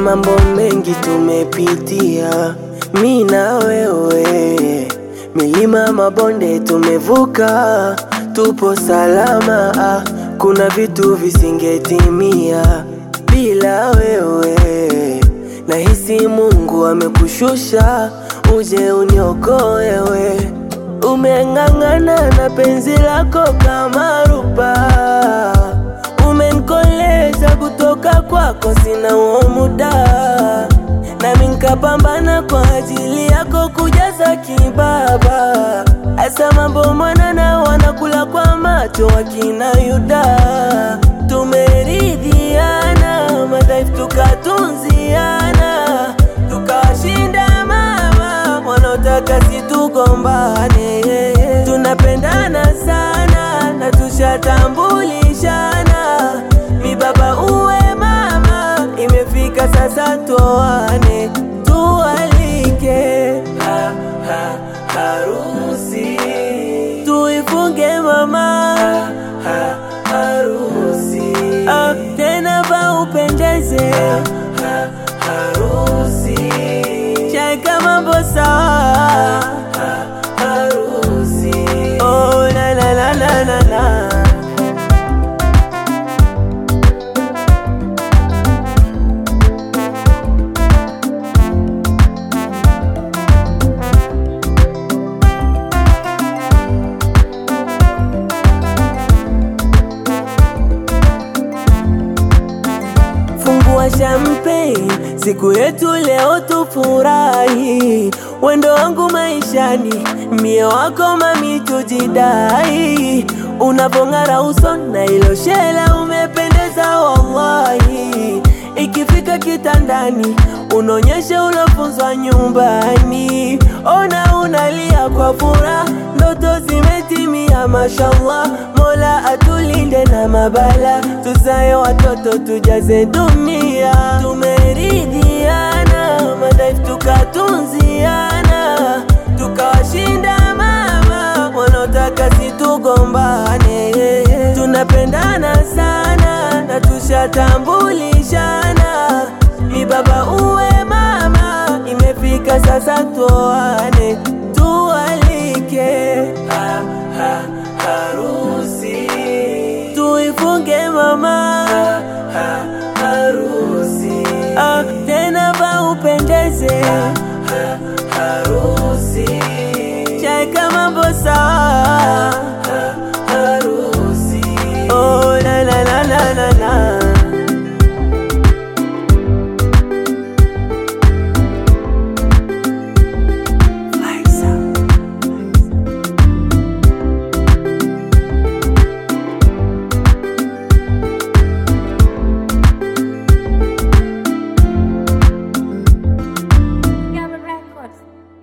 mambo mengi tumepitia, mi na wewe, milima mabonde tumevuka, tupo salama. ah, Kuna vitu visingetimia bila wewe. Nahisi Mungu amekushusha uje uniokoe we. Umeng'ang'ana na penzi lako kama ruba, umenkoleza kutoka kwako, sina huo muda, nami nkapambana kwa ajili yako kujaza kibaba. Asa mambo mwanana wanakula kwa macho wakina Yuda, tumeridhiana madhaifu tukatunziana, tukawashinda mama wanaotaka situgombane. Tunapendana sana na tushatambulishana, mi baba uwe mama, imefika sasa tuoane, tualike ha, ha, harusi tuifunge mama ha, ha, harusi ah, tena va upendeze ha, ha, harusi shaka mambo sawa ha, harusi oh, la, la, la, la, la, la. Fungua champagne, siku yetu leo tufurahi. Wendo wangu maishani, mie wako mami, tujidai. Unavong'ara uso na ilo shela, umependeza wallahi. Ikifika kitandani, unaonyesha ulofunzwa nyumbani. Ona unalia kwa furaha, ndoto zimetimia, mashallah. Mola atulinde na mabala, tuzae watoto tujaze dunia. Tumeridhiana, madhaifu tukatunziana, tukawashinda mama wanaotaka situgombane. Tunapendana sana na tushatambulishana, mi baba uwe mama, imefika sasa tuoane, tualike ha, ha, harusi tuifunge mama ha, ha, harusi ah, tena va upendeze